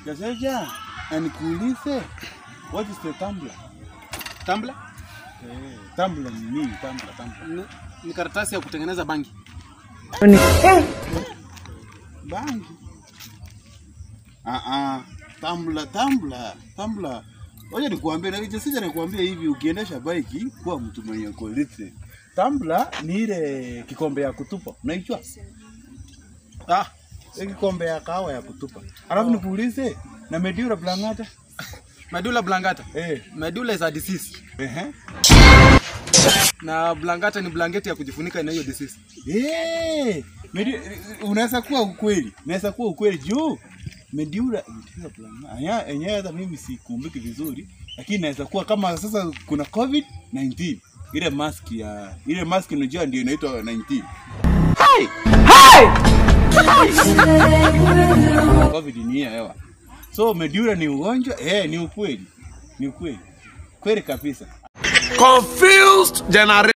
Gazeja, na nikuulize, what is the tumbler? Tumbler Eh, tumbler ni nini? Tumbler, tumbler. ni, ni karatasi ya kutengeneza bangi. Bangi. Ah ah, tumbler, tumbler, tumbler. Wacha nikuambie na hicho sija nikuambia hivi ukiendesha bike kuwa mtu mwenye kulithi. Tumbler ni ile kikombe ya kutupa. Unaijua? Ah, ile kikombe ya kahawa ya kutupa. Alafu nikuulize na Medura Blangata? Medulla oblongata. Eh, Medulla is a disease. ehe. Na oblongata ni blanketi ya kujifunika na hiyo disease. Eh, Medi- unaweza kuwa ukweli, unaweza kuwa ukweli juu Medura Medura Blangata. Anya enyewe hata mimi sikumbuki vizuri, lakini inaweza kuwa kama sasa kuna COVID 19 ile mask ya ile mask unajua ndio inaitwa 19. COVID ni ya hewa. So Medura ni ugonjwa? Eh, ni ukweli. Ni ukweli. Kweli kabisa. confused generation.